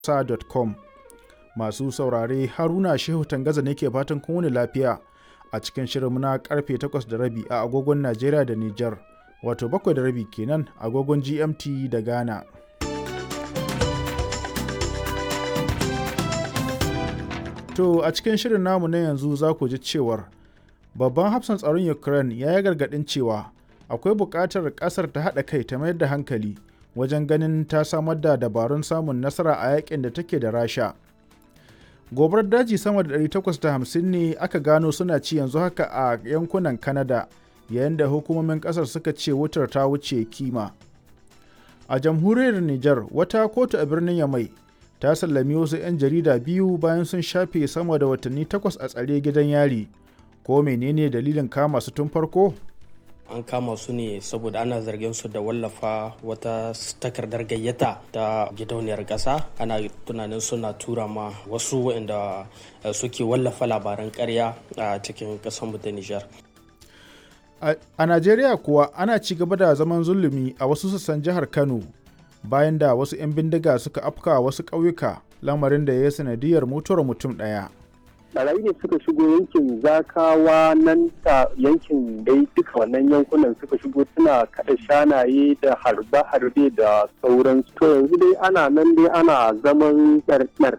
sa.com masu saurare haruna shehu tangaza ne ke fatan kun wani lafiya a cikin shirin na karfe 8 da rabi a agogon najeriya da nijar wato 7 da rabi kenan agogon gmt da ghana to a cikin shirin namu na yanzu za ku ji cewar babban hafsan tsaron ukraine ya yi gargaɗin cewa akwai buƙatar ƙasar ta haɗa kai ta mayar da hankali wajen ganin ta samar da dabarun samun nasara a yakin da take da rasha gobarar daji sama da 850 ne aka gano suna ci yanzu haka a yankunan canada yayin da hukumomin kasar suka ce wutar ta wuce kima a jamhuriyar niger wata kotu a birnin yamai ta sallami wasu 'yan jarida biyu bayan sun shafe sama da watanni takwas a tsare gidan yari ko menene dalilin kama su tun farko an kama su ne saboda ana zargin su da wallafa wata takardar gayyata ta gidauniyar ƙasa ana tunanin suna tura ma wasu waɗanda suke wallafa labaran ƙarya a cikin ƙasar ta Nijar. A Najeriya kuwa ana ci gaba da zaman zulumi a wasu sassan jihar Kano bayan da wasu 'yan bindiga suka afka wasu ƙauyuka lamarin da ya yi sanadiyar mutuwar mutum ɗaya. barayi ne suka shigo yankin zakawa nan ta yankin dai duka wannan yankunan suka shigo suna kada shanaye da harbe-harbe da sauransu to yanzu dai ana nan dai ana zaman tsartsar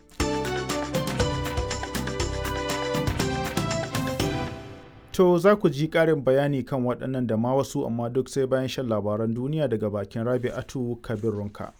To za ku ji ƙarin bayani kan waɗannan da ma wasu amma duk sai bayan shan labaran duniya daga bakin Rabi'atu Kabir Runka.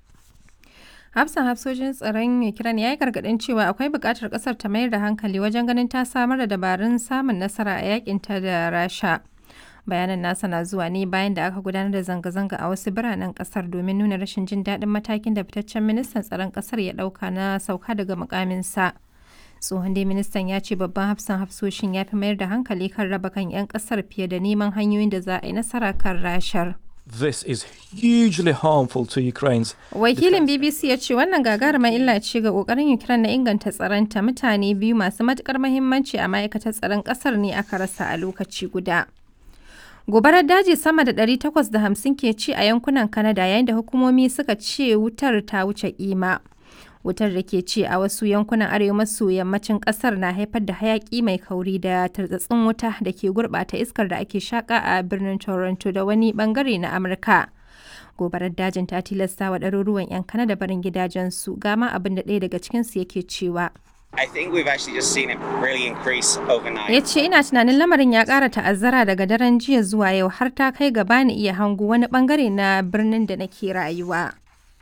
hafsan hafsojin tsaron ukraine ya yi gargadin cewa akwai buƙatar ƙasar ta mayar da hankali wajen ganin ta samar da dabarun samun nasara a yakinta da rasha bayanan nasa na zuwa ne bayan da aka gudanar da zanga-zanga a wasu biranen ƙasar domin nuna rashin jin daɗin matakin da fitaccen ministan tsaron ƙasar ya ɗauka na sauka daga mukaminsa tsohon dai ministan ya ce babban hafsan hafsoshin ya fi mayar da hankali kan raba kan 'yan ƙasar fiye da neman hanyoyin da za a yi nasara kan rashar. This is hugely harmful to Ukraine's. Wakilin BBC ya ce wannan gagarumar illa ce ga kokarin Ukraine na inganta tsaronta mutane biyu masu matukar mahimmanci a ma'aikatar tsaron kasar ne aka rasa a lokaci guda. Gobarar daji sama da 850 ke ci a yankunan Canada yayin da hukumomi suka ce wutar ta wuce kima. Wutar da ke ci a wasu yankunan arewa maso yammacin kasar na haifar da hayaki mai kauri da tartsatsin wuta da ke gurbata iskar da ake shaka a birnin Toronto da wani bangare na Amurka. Gobarar dajin ta tilasta wa ɗaruruwan 'yan Kanada barin gidajensu gama abin da ɗaya daga cikinsu yake cewa. I think we've actually just seen it really increase overnight. Ya ce ina tunanin lamarin ya ƙara ta'azzara daga daren jiya zuwa yau har ta kai gaba ni iya hango wani bangare na birnin da nake rayuwa.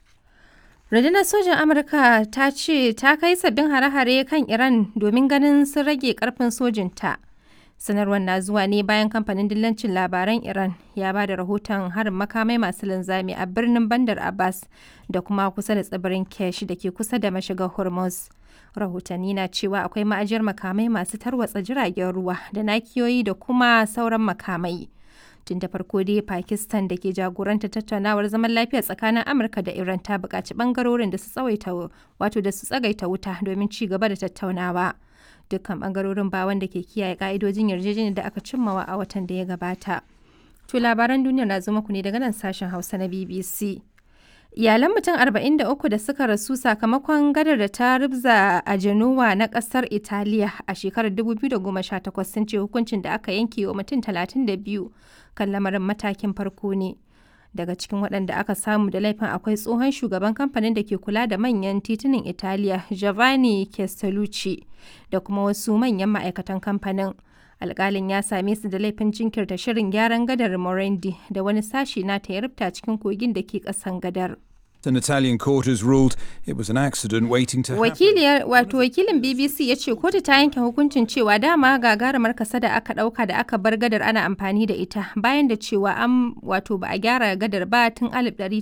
Rundunar sojan Amurka ta ce ta kai sabbin hare-hare kan Iran domin ganin sun rage karfin sojinta. Sanarwar na zuwa ne bayan kamfanin dillancin labaran Iran ya ba da rahoton harin makamai masu linzami a birnin Bandar Abbas da kuma kusa da tsibirin Kesh da ke kusa da mashigar Hormuz. Rahotanni na cewa akwai ma'ajiyar makamai masu tarwatsa jiragen ruwa da nakiyoyi da kuma sauran makamai. tun da farko dai pakistan da ke jagoranta tattaunawar zaman lafiya tsakanin amurka da iran ta buƙaci ɓangarorin da su tsawaita wato da su tsagaita wuta domin ci gaba da tattaunawa dukkan ɓangarorin ba wanda ke kiyaye ƙa'idojin yarjejeniyar da aka cimmawa a watan da ya gabata to labaran duniya na zo muku ne daga nan sashen hausa na bbc Iyalan mutum 43 da suka rasu sakamakon gadar da ta rubza a Genoa na kasar Italiya a shekarar 2018 sun ce hukuncin da aka yanke wa mutum 32 kan lamarin matakin farko ne. Daga cikin waɗanda aka samu da laifin akwai tsohon shugaban kamfanin da ke kula da manyan titunan Italiya Giovanni Castellucci da kuma wasu manyan ma'aikatan kamfanin. alkalin ya same su da laifin jinkirta shirin gyaran gadar Morandi da wani sashi na ta rubta cikin kogin da ke kasan gadar. An Italian court has ruled it was an accident waiting to Wakiliyar wato wakilin BBC ya ce kotu ta yanke hukuncin cewa dama gagarumar kasa da aka dauka da aka bar gadar ana amfani da ita bayan da cewa an wato ba a gyara gadar ba tun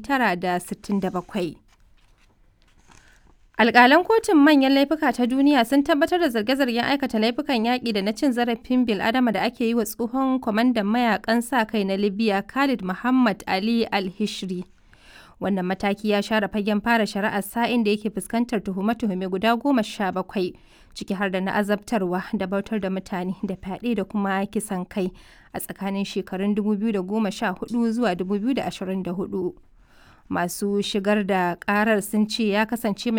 1967. Alƙalan kotun manyan laifuka ta duniya sun tabbatar da zarge-zargen aikata laifukan yaƙi da na cin zarafin bil'adama da ake yi wa tsohon kwamandan mayakan sa kai na Libya Khalid Muhammad Ali Al-Hishri. Wannan mataki ya share fagen fara shari'ar sa'in da yake fuskantar tuhume-tuhume guda goma sha bakwai, ciki har da na azabtarwa da bautar da mutane da fyaɗe da kuma kisan kai a tsakanin shekarun 2014 zuwa 2024. Masu shigar da ƙarar sun ce ya kasance mai